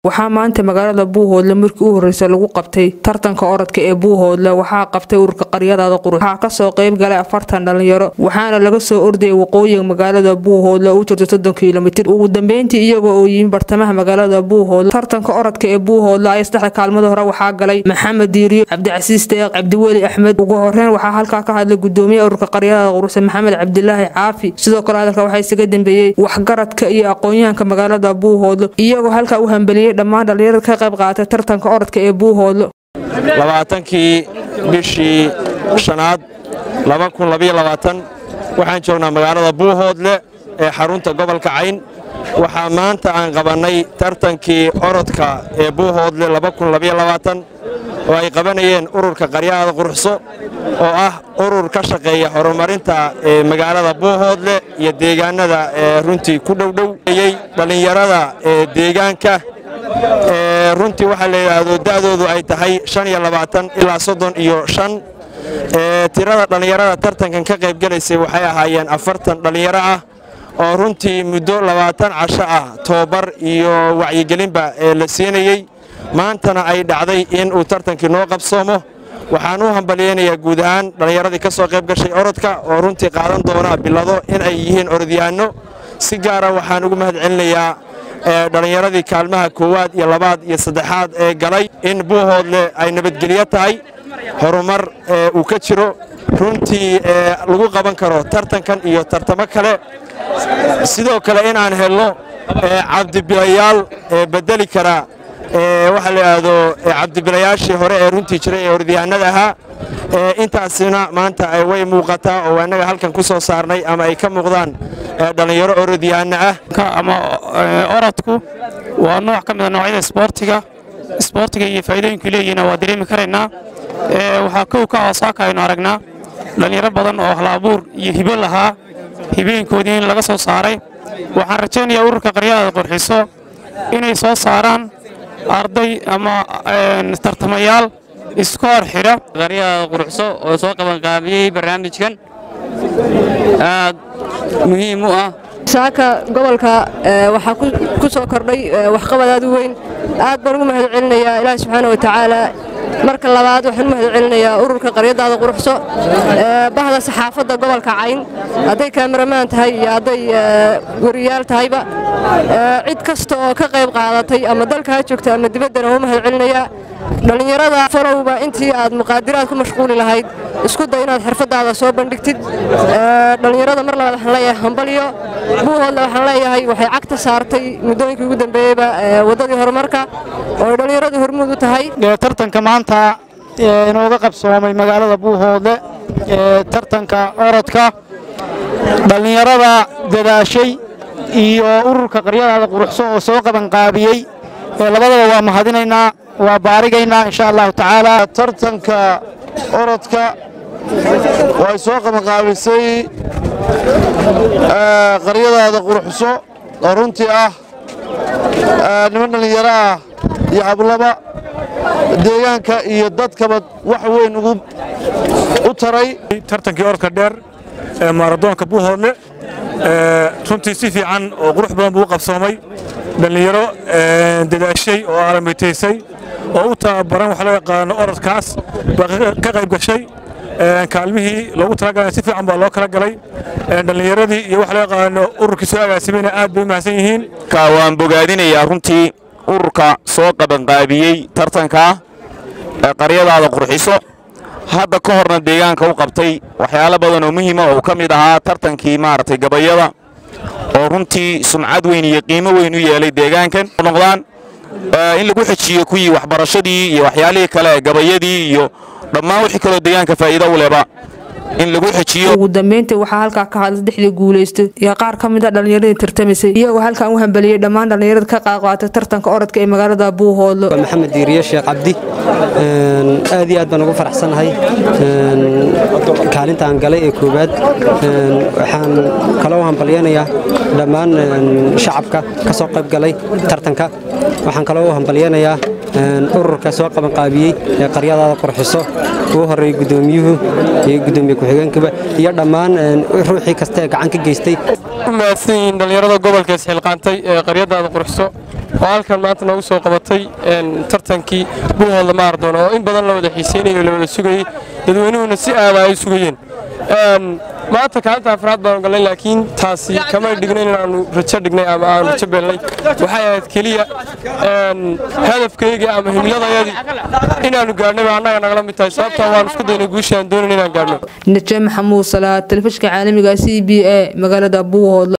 waxaa maanta magaalada buuhoodle markii u horreysa lagu qabtay tartanka orodka ee buuhoodle waxaa qabtay ururka qaryadaada qurux waxaa kasoo qayb galay afartan dhalinyaro waxaana laga soo ordayay waqooyiga magaalada buuhoodle u jirta soddon kilomitir ugu dambeyntii iyaga oo yimi bartamaha magaalada buuhoodle tartanka orodka ee buuhoodle ay saddexda kaalmada hore waxaa galay maxamed diiriyo cabdicasiis deeq cabdiweli axmed ugu horeyn waxaa halkaa ka hadlay gudoomiye ururka qaryadaada quruxse maxamed cabdilaahi caafi sidoo kale hadalka waxaa isaga dambeeyey waxgaradka iyo aqoon-yahanka magaalada buuhoodle iyagoo halkaa u hambeliyey dhammaan dhalinyarada ka qayb qaatay tartanka orodka ee buuhoodle labaatankii bishii shanaad waxaan joognaa magaalada buuhoodle ee xarunta gobolka cayn waxaa maanta aan qabannay tartankii orodka ee buuhoodle oo ay qabanayeen ururka qaryaada quruxso oo ah urur ka shaqeeya horumarinta ee magaalada buuhoodle iyo deegaanada ee runtii ku dhowdhowayey dhallinyarada ee deegaanka runtii waxaa la yidhaahdo da'doodu ay tahay ilaa soddon iyo shan tirada dhallinyarada tartankan ka qaybgelaysay waxay ahaayeen afartan dhallinyaro ah oo runtii muddo labaatan casho ah tobabar iyo wacyigelinba ee la siinayey maantana ay dhacday in uu tartankii noo qabsoomo waxaan u hambalyaynayaa guud ahaan dhallinyaradii ka soo qayb gashay orodka oo runtii qaadan doona bilado in ay yihiin orodyahanno si gaara waxaan ugu mahad celinayaa dhallinyaradii kaalmaha koowaad iyo labaad iyo saddexaad ee galay in buuhoodle ay nabadgelyo tahay horumar uu ka jiro runtii lagu qaban karo tartankan iyo tartamo kale sidoo kale inaan helno cabdibilayaal bedeli kara waxaa la yidhaahdo cabdibilayaashii hore ee runtii jiray ee orodyahanada ahaa intaasina maanta way muuqataa oo annaga halkan ku soo saarnay ama ay ka muuqdaan dhallinyaro orodyahanno ah ama orodku waa nooc ka mida noocyada isboortiga isboortiga iyo faa'iidooyinku leeyihiina waa dareemi karaynaa waxaa kow ka hoosaaka aynu aragnaa dhallinyaro badan oo hal-abuur iyo hibo lahaa hibooyinkoodii in laga soo saaray waxaan rajaynayaa ururka qaryadaada qurxiso inay soo saaraan arday ama tartamayaal iskoor xidha qaryadaada quruxso oo soo qabanqaabiyey barnaamijkan aad muhiim u ah saaka gobolka waxaa ku soo kordhay waxqabad aad u weyn aad baan ugu mahad celinayaa ilaahi subxaana wa tacaala marka labaad waxaan u mahad celinayaa ururka qaryadaada quruxso bahda saxaafadda gobolka cayn hadday kaamaramaan tahay iyo hadday wariyaal tahayba cid kasta oo ka qayb qaadatay ama dalka ha joogta ama dibaddana waa u mahad celinayaa dhallinyarada falowba intii aad muqaadiraad ku mashquuli lahayd isku day inaad xirfadaada soo bandhigtid dhallinyarada mar labaad waxaan leeyahay hambalyo buuhoodle waxaan leeyahay waxay cagta saartay muddooyinkii ugu dambeeyeyba waddadii horumarka oo ay dhallinyaradu hormuud u tahay tartanka maanta inooga qabsoomay magaalada buuhoodle tartanka orodka dhallinyarada dadaashay iyo ururka qaryadaada quruxso oo soo qabanqaabiyey labadaba waa mahadinaynaa waa baarigaynaa insha allahu tacaala tartanka orodka way soo qabanqaabisay qaryadaada quruxso oo runtii ah niman dhallinyaro ah iyo hablaba deegaanka iyo dadkaba wax weyn u taray tartankii orodka dheer ee maaradoonka buuhoodle runtii si fiican oo qurux badan buu u qabsoomay dhallinyaro dadaashay oo aalamitaysay oo u tababaran wax loo yaqaano orodkaas baa ka qayb gashay kaalmihii loogu talagalay si fiican baa loo kala galay dhallinyaradii iyo wax loo yaqaano ururkii soo agaasimayna aad bay u mahadsan yihiin waan bogaadinayaa runtii ururka soo qabanqaabiyey tartanka qaryadaada qurxiso hadda ka horna deegaanka u qabtay waxyaalo badan oo muhiima oo ka mid ahaa tartankii maaragtay gabayada oo runtii sumcad weyn iyo qiimo weyn u yeelay deegaankan noqdaan in lagu xejiyo kuwii waxbarashadii iyo waxyaalihii kale gabayadii iyo dhammaan wixii kaloo deegaanka faa'iido u leba in lagu xejiyo ugu dambeyntii waxaa halkaa ka hadlay saddexdii guulaystay iyo qaar ka mid a dhallinyaradii tartamaysay iyagoo halkan u hambaliyey dhammaan dhallinyarada ka qaaqaatay tartanka orodka ee magaalada buuhoodlo maxamed diiriye sheekh cabdi aad iyo aad baan ugu faraxsanahay kaalintaan galay ee koowaad waxaan kaloo hambalyanayaa dhammaan shacabka ka soo qayb galay tartanka waxaan kaloo hambalyanayaa ururka soo qabanqaabiyey ee qaryadaada qurxiso ugu horreeyey gudoomiyuhu iyo gudoomiye ku-xigeenkaba iyo dhammaan ruuxii kasta ee gacan ka geystay mahadsan yihiin dhallinyarada gobolka isxilqaantay ee qaryadaada qurxiso oo halkan maanta noogu soo qabatay tartankii buuhoodla maaradoon oo in badan la wada xiiseynayo la wada sugayey dadweynuhuna si aada ay u sugayeen maanta kaalinta afraad baanu galnay laakiin taasi kamay dhignayn inaanu rajo dhignay ama aanu rajo beelnay waxay ahayd keliya hadafkaygii ama himiladayadii inaanu gaadhnay baa annaga nagala mid tahay sababtaa waan isku daynay guushii aan doonayn inaan gaadhno naje maxamuud salaad telefishka caalamiga c b a magaalada buuhoodle